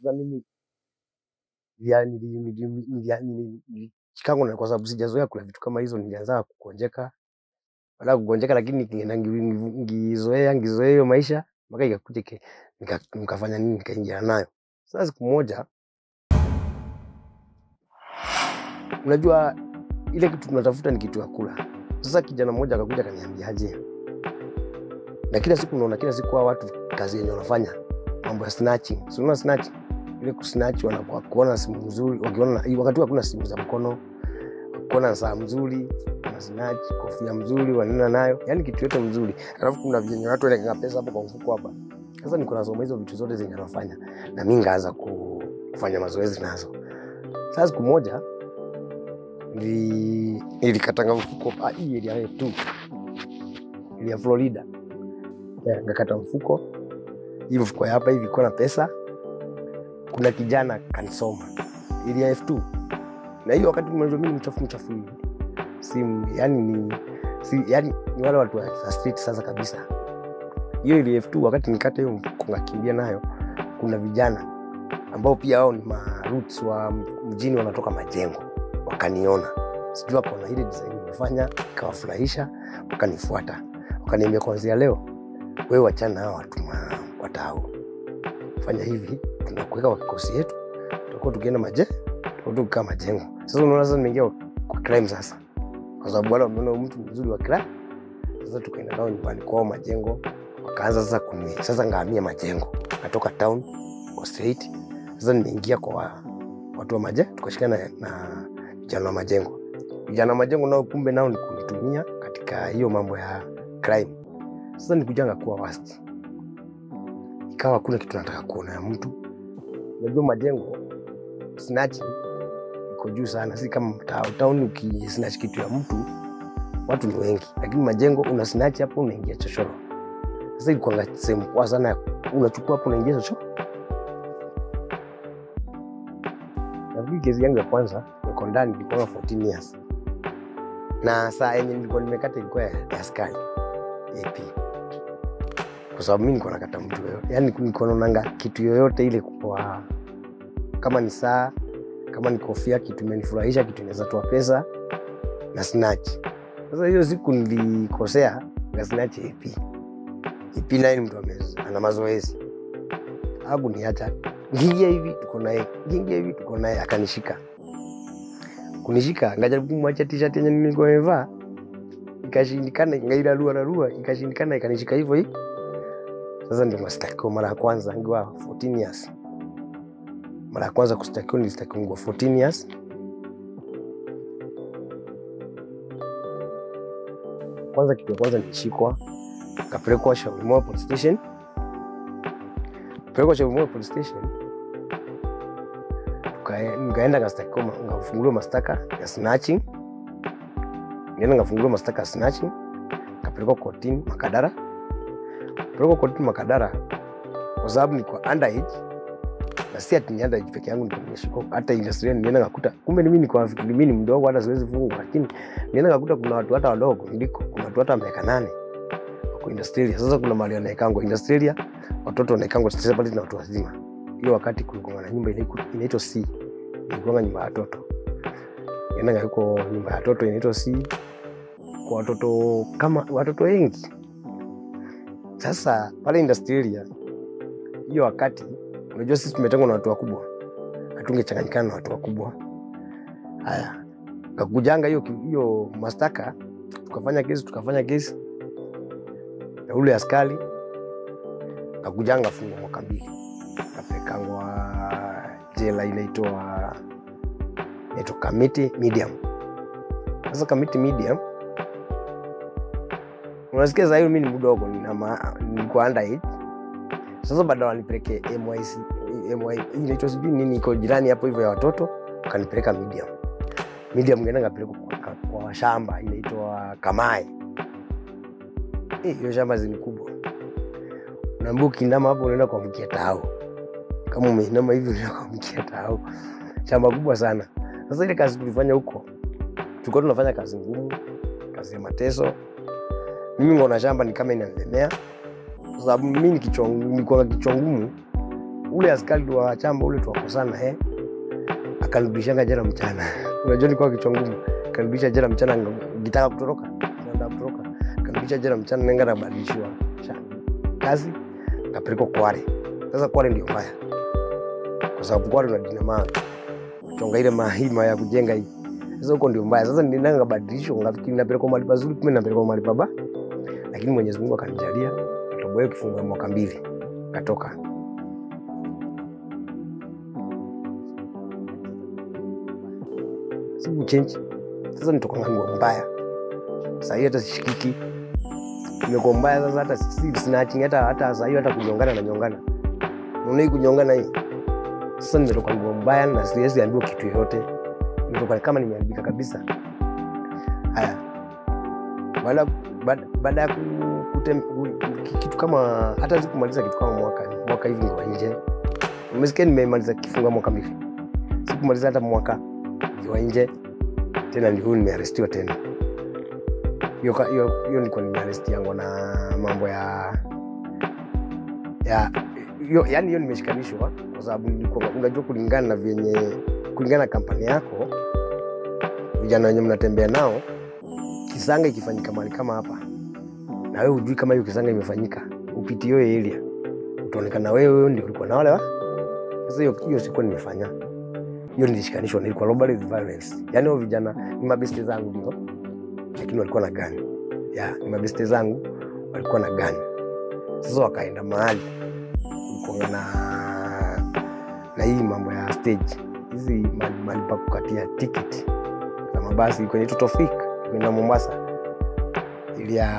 Sasa mimi nilia- nili- nili- nilia- nili- nilichikangu na kwa sababu sijazoea kula vitu kama hizo, nilianza kugonjeka baada ya kugonjeka, lakini nikienda ngi- ngizoea ngizoea hiyo maisha mpaka ikakuja ike- nika- nikafanya nini, nikaingia nayo. Sasa siku moja, unajua ile kitu tunatafuta ni kitu ya kula. Sasa kijana mmoja akakuja akaniambiaje, na kila siku unaona, kila siku hao watu kazi yenye wanafanya mambo ya snatching, si unaona snatching ile kusnatch, wanakuwa kuona simu nzuri, wakiona wakati huo hakuna simu za mkono, kuona saa mzuri wana snatch, kofia mzuri wanaenda nayo, yani kitu yote mzuri. Alafu kuna vyenye watu wanaeka pesa hapo kwa mfuko hapa. Sasa niko nasoma hizo vitu zote zenye anafanya, na mimi ngaanza ku- kufanya mazoezi nazo. Sasa siku moja nili- nilikatanga mfuko ah, hii area ya tu ile ya Florida, Eh, ngakata mfuko hii mfuko ya hapa hivi iko na pesa. Kuna kijana kanisoma ili ya F2 na hiyo wakati mwanzo mimi ni mchafu mchafu hivi si yani ni si, yani ni wale watu wa street sasa kabisa. Hiyo ili F2 wakati nikata hiyo mfuko ngakimbia nayo, kuna vijana ambao pia wao ni ma roots wa mjini wanatoka majengo wakaniona, sijui wako na ile design nimefanya ikawafurahisha, wakanifuata wakaniambia, kuanzia leo wewe wachana na hao watu ma- watao, fanya hivi, tunakuweka kwa kikosi yetu, tutakuwa tukienda maje, tutakuwa tukikaa majengo. Sasa unaona, sasa nimeingia kwa crime sasa, kwa sababu wale wameona huyu mtu mzuri wa crime. Sasa tukaenda nao nyumbani kwao majengo, wakaanza sasa kuni, sasa ngahamia majengo, natoka town kwa straight. Sasa nimeingia kwa wa- watu wa maje, tukashikana na, na vijana wa majengo. Vijana wa majengo nao kumbe nao ni kunitumia katika hiyo mambo ya crime. Sasa nikujanga kuwa worst, ikawa kuna kitu nataka kuona ya mtu. Unajua majengo snatching iko juu sana, si kama mtaa. Town ukisnatch kitu ya mtu watu ni wengi, lakini majengo una snatch hapo, unaingia chochoro. Sasa ilikuwa sehemu poa sana, ya- unachukua hapo, unaingia chochoro. Nafikiri kesi yangu ya kwanza niko ndani ilikuwa 14 years, na saa yenye nilikuwa nimekata ilikuwa ya ya askari AP, kwa sababu mi nilikuwa nakata mtu yoyote, yani nilikuwa naonanga kitu yoyote ile kwa kama ni saa, kama ni kofia, kitu imenifurahisha, kitu inaweza toa pesa na snatch. Sasa hiyo siku nilikosea na snatch AP. AP naye ni mtu ame- ana mazoezi, hakuniacha ngiingia hivi tuko naye, ngiingia hivi tuko naye, akanishika kunishika, ngajaribu kumwacha t-shirt yenye nilikuwa nimevaa, ikashindikana, ngairarua rarua, ikashindikana, ikanishika hivyo hivi. Sasa ndio mastakiwa mara ya kwanza ngiwa 14 years. Mara ya kwanza kustakiwa nilistakiwa ngiwa 14 years. Kwanza kitu ya kwanza nilishikwa, kapelekwa Shauri Moyo police station. Pelekwa Shauri Moyo police station, Tukae- nikaenda ngastakiwa, ma- ngafunguliwa mashtaka ya snatching. Nikaenda ngafunguliwa mashtaka ya snatching, kapelekwa kotini Makadara. Pelekwa kotini Makadara kwa sababu nilikuwa underage na si ati ni underage peke yangu ndio nimeshikwa, hata industry nilienda ngakuta, kumbe ni mimi niko nafikiri mimi ni mdogo, hata siwezi fungwa, lakini nilienda ngakuta kuna watu hata wadogo niliko, kuna watu hata miaka nane wako industrial. Sasa kuna mahali wanaekangwa industrial, watoto wanaekangwa separate na watu wazima. Hiyo wakati kulikuwa na nyumba inaiku- inaitwa C, ilikuwa nyumba ya watoto, nilienda ngako nyumba ya watoto inaitwa C kwa watoto kama watoto wengi. Sasa pale industrial hiyo wakati unajua sisi tumetengwa na watu wakubwa, hatungechanganyikana na watu wakubwa. Haya, kakujanga hiyo hiyo mashtaka, tukafanya kesi tukafanya kesi na ule askari kakujanga fungwa mwaka mbili, kapelekangwa jela inaitwa inaitwa Kamiti Medium. Sasa Kamiti Medium unasikia saa hiyo mi ni mdogo, nina ma- nilikuwa underage sasa baada wanipeleke MYC MY, hii inaitwa sijui nini, iko jirani hapo hivyo ya watoto, kanipeleka medium medium, ngenda ngapelekwa kwa, kwa shamba inaitwa Kamai. Eh, hiyo shamba zini kubwa, unaambia ukiinama hapo unaenda kuamkia tao, kama umeinama hivi unaenda kuamkia tao, shamba kubwa sana. Sasa ile kazi tulifanya huko, tulikuwa tunafanya kazi ngumu, kazi ya mateso. Mimi ngona shamba ni kama inanilemea kwa sababu mimi ni kichwa nilikuwa na kichwa ngumu ule askari wa chamba ule tuwakosana eh, akanirudishanga jela mchana. Unajua nilikuwa kichwa ngumu, akanirudisha jela mchana, ngitaka kutoroka, naenda kutoroka, akanirudisha jela mchana, nenga nabadilishiwa sha- kazi, kapelekwa Kwale. Sasa Kwale ndio mbaya, kwa sababu Kwale unadina mawe chonga ile mahima ya kujenga hii. Sasa huko ndio mbaya. Sasa ninaenda ngabadilishwa, ngafikiri napelekwa mahali pazuri, kumbe napelekwa mahali pabaya. Lakini Mwenyezi Mungu akanijalia, katoboa kifungo ya mwaka mbili, katoka. Siku change. Sasa nitoka nguo mbaya. Sasa hiyo hata sishikiki. Nimekuwa mbaya sasa hata si snatching hata hata sasa hiyo hata kunyongana na nyongana. Unaona hii kunyongana hii. Sasa nimetoka nguo mbaya na siwezi ambiwa kitu yoyote. Nimetoka kama nimeharibika kabisa. Haya. Baada baada- baada ya ku- kutem, ku- kitu kama hata sikumaliza kitu kama mwaka mwaka hivi niko nje. Umesikia nimemaliza kifunga mwaka mbili. Sikumaliza hata mwaka niko nje. Tena ndio huyu nimearestiwa tena. Hiyo ka- hiyo hiyo nilikuwa nimearesti yangu na mambo ya ya hiyo yani hiyo nimeshikanishwa kwa sababu nilikuwa unajua kulingana na vyenye kulingana na kampani yako vijana wenye mnatembea nao kisanga ikifanyika mahali kama hapa na wewe hujui kama hiyo kisanga imefanyika upiti hiyo area utaonekana wewe ndio ulikuwa na wale wa sasa hiyo hiyo sikuwa nimefanya hiyo nilishikanishwa nilikuwa robbery with violence yani hao vijana ni mabeste zangu ndio lakini walikuwa na gani ya ni mabeste zangu walikuwa na gani sasa wakaenda mahali kulikuwa na na hii mambo ya stage hizi mahali mahali pa kukatia tiketi za mabasi kwenye tutofik kwenda Mombasa ili ya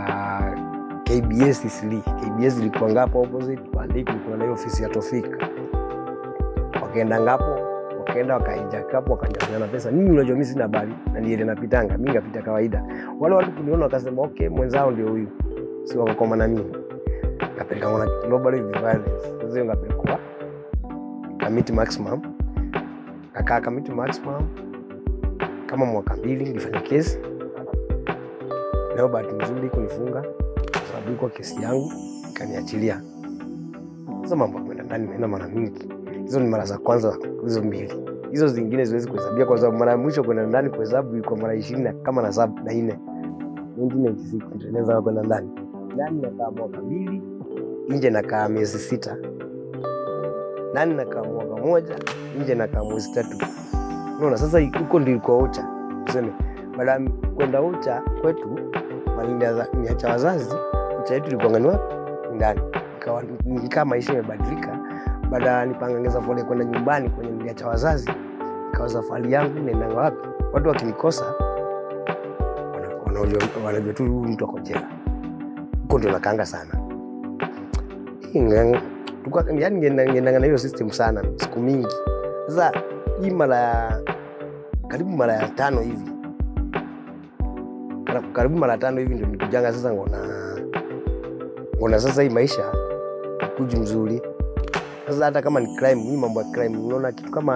KBS isili KBS ilikuwa ngapo opposite Pandiki, kulikuwa na hiyo ofisi ya Tofik. Wakaenda ngapo, wakaenda wakainjaka hapo, wakanyang'anyana pesa. Mimi unajua mimi sina habari na niende napitanga, mimi ngapita kawaida. Wale watu kuniona wakasema okay, mwenzao ndio huyu, si wakakoma na mimi kapeleka mwana global youth violence. Sasa hiyo ngapelekwa Kamiti Maximum, kakaa Kamiti Maximum kama mwaka mbili nilifanya kesi leo, bahati nzuri kunifunga kwa sababu ilikuwa kesi yangu, ikaniachilia. Sasa mambo ya kwenda ndani imeenda mara mingi, hizo ni mara za kwanza hizo mbili, hizo zingine siwezi kuhesabia kwa sababu mara ya mwisho kwenda ndani kuhesabu ilikuwa mara ishirini na kama na saba na nne 1996 ndio naweza kwenda ndani. Ndani nakaa mwaka mbili, nje nakaa miezi sita, ndani nakaa mwaka moja, nje nakaa mwezi tatu. Unaona, sasa huko ndiko ucha tuseme, baada ya kwenda ucha kwetu maliniacha wazazi, ucha yetu ilikuwa ngani wapi? Ndani. Ikawa nikaa maisha imebadilika, baada ya nipangangeza fole kwenda nyumbani kwenye niliacha wazazi, ikawa safari yangu naendanga wapi? Watu wakinikosa wana- wanajua wanajua tu huyu mtu ako jela. Huko ndio nakanga sana Inga- tuka- yaani ngeenda- ngeendanga na hiyo system sana siku mingi. Sasa hii mara ya karibu mara ya tano hivi Kara- karibu mara tano hivi ndio nikujanga sasa ngona ngona sasa hii maisha kuji mzuri sasa hata kama ni crime hii mambo ya crime unaona kitu kama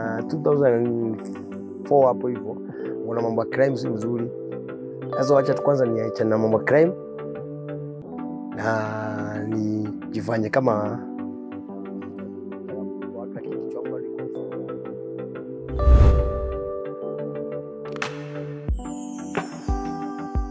2004 hapo hivyo ngona mambo ya crime si mzuri sasa wacha tu kwanza niachane na mambo ya crime na nijifanye kama